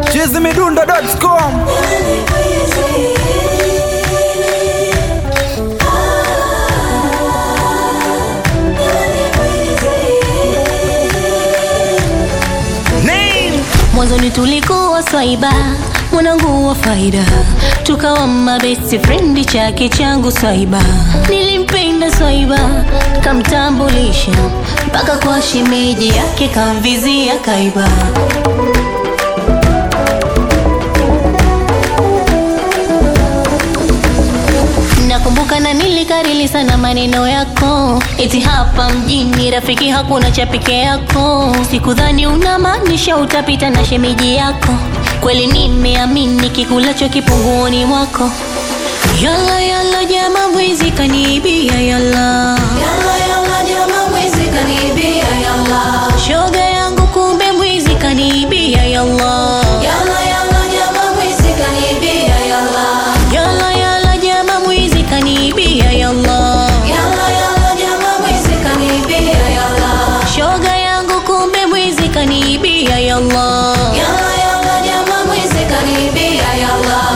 chizimidundo.com Name. Mwanzoni tulikuwa swaiba, mwanangu wa faida, tukawa mabesti frendi, chake changu swaiba. Nilimpenda swaiba, kamtambulisha mpaka kwa shemeji yake, kamvizia kaiba. Nakumbuka na nilikarili sana maneno yako, eti hapa mjini rafiki hakuna cha peke yako. Sikudhani unamaanisha utapita na shemeji yako, kweli nimeamini kikulacho kipunguoni mwako. Yala yala jama mwizi kaniibia yala Yalla yalla jama mwizi kanibia yalla shoga yangu kumbe mwizi kaniibia yala Yalla yalla jama mwizi kanibia yalla yala yala jama mwizi kaniibia yala Yalla yalla jama mwizi kanibia yalla shoga yangu kumbe mwizi kaniibia yala Yalla yalla jama mwizi kanibia yalla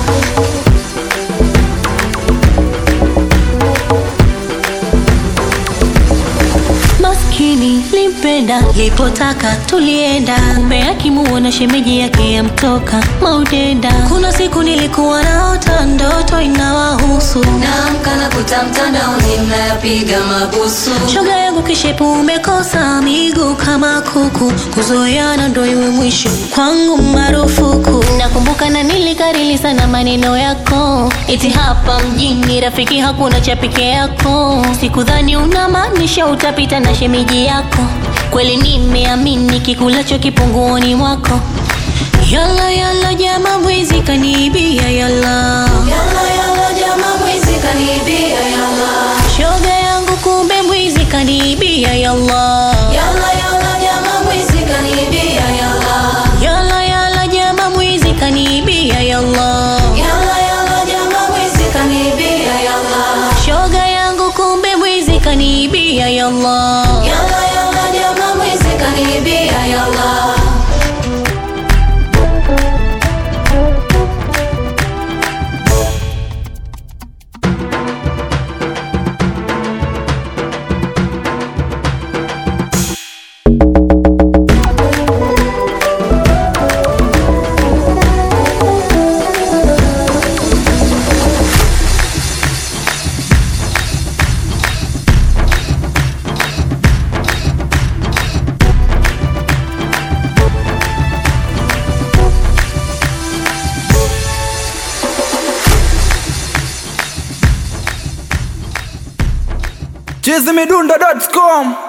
maskini limpenda lipotaka tulienda kumbe akimuona shemeji yake yamtoka maudenda kuna siku nilikuwa naota ndoto inawahusu Naamka na kuta mtandaoni mnayapiga mabusu shoga yangu kishepu umekosa miguu kama kuku kuzoeana ndo iwe mwisho kwangu marufuku nakumbuka na nilikarili sana maneno yako eti hapa mjini rafiki hakuna cha peke yako sikudhani unamaanisha utapita na shemeji yako kweli nimeamini kikulacho kipunguoni mwako yala yala jama mwizi kaniibia yala Yalla yalla jama mwizi kanibia yalla shoga yangu kumbe mwizi kaniibia yalla Yalla yalla jama mwizi kanibia yalla yala yala jama mwizi kaniibia yalla Yalla yalla jama mwizi kanibia yalla shoga yangu kumbe mwizi kaniibia yalla Yalla yalla jama mwizi kanibia yalla chizimidundo.com